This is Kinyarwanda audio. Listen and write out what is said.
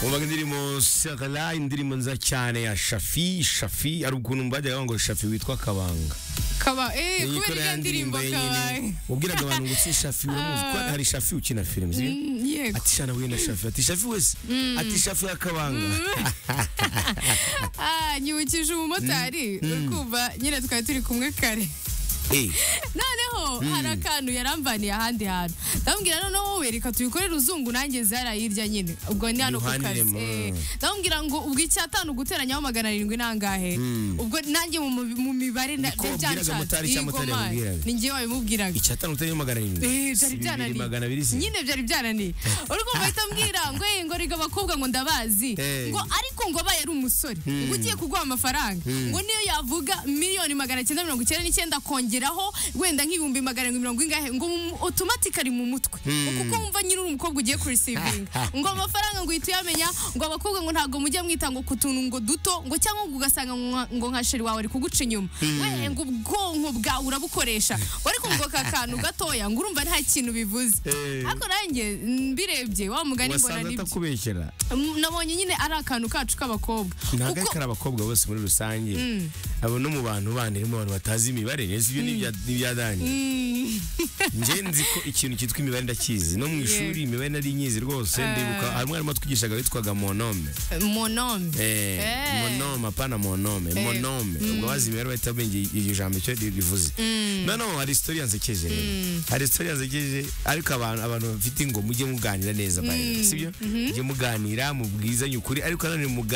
wumvaga indirimbo sakara indirimbo nziza cyane ya shafi shafi hari ukuntu mbajyaga ngo shafi witwa kabanga kaba eh kubera iyo ndirimbo kabaye ubwiraga abantu ngo si shafi uramuzi ko hari shafi ukina filime sibyo? Mm, yego ati shana we na shafi ati shafi wese ati shafi ya kabanga ah nyibukije umumotari uri kumva nyine twari turi kumwe kare Eh, noneho hari akantu yarambaniye ahandi hantu ndamubwira noneho wowe reka tubikorere uzungu nanjye zara hirya nyine ubwo ni hano ku kazi Yuhaniremo. Eh, ndamubwira ngo ubwo icyatanu guteranyaho magana arindwi nangahe ubwo nanjye mu- mu mibare na- Niko byanshatse. wabwiraga motari Yego, cyangwa utari man. yabibwiraga? ni njye wabimubwiraga icyatanu utari magana arindwi Eh, Si byari bibiri magana abiri byananiye si nyine byari byananiye uri kumva ahita ambwira ngo "Eh, ngo rega abakobwa ngo ndabazi Eh. ngo ariko ngo aba yari umusore ngo ugiye kuguha amafaranga ngo niyo yavuga miliyoni magana cyenda mirongo icyenda n'icyenda akongeraho wenda nk'ibihumbi magana arindwi mirongo ingahe ngo mu- automatic ari mu mutwe ngo kuko wumva nyine uri umukobwa ugiye kurisivinga ngo amafaranga ngo uhita uyamenya ngo abakobwa ngo ntabwo mujya mwita ngo ku tuntu ngo duto ngo cyangwa ngo ugasanga ngo nka- ngo nka sheri wawe ari kuguca inyuma we ngo ubwonko bwawe urabukoresha wari kumva aka kantu gatoya ngo urumva nta kintu bivuze Eh. ariko nanjye mbirebye wa mugani mbona wasanze ni byo atakubeshyera Mm, nabonye nyine ari akantu kacu k'abakobwa ntabwo kuko ari abakobwa bose muri rusange abo no mu bantu bandi harimo abantu batazi imibare rero ibyo ni ibya- ni ibyadangiye nje nzi ko ikintu cyitwa imibare ndakizi no mu ishuri imibare nari nyizi rwose ndibuka hari umwarimu watwigishaga witwaga monome monome Eh, Eh. monome apana monome monome ubwo bazi imibare bahita bumva iryo- iryo jambo icyo rivuze noneho hari isitori yansekeje rero. hari isitori yansekeje ariko abantu abantu bafite ngo mujye muganira neza by the way, sibyo mujye muganira mubwizanye ukuri ariko nanone muga-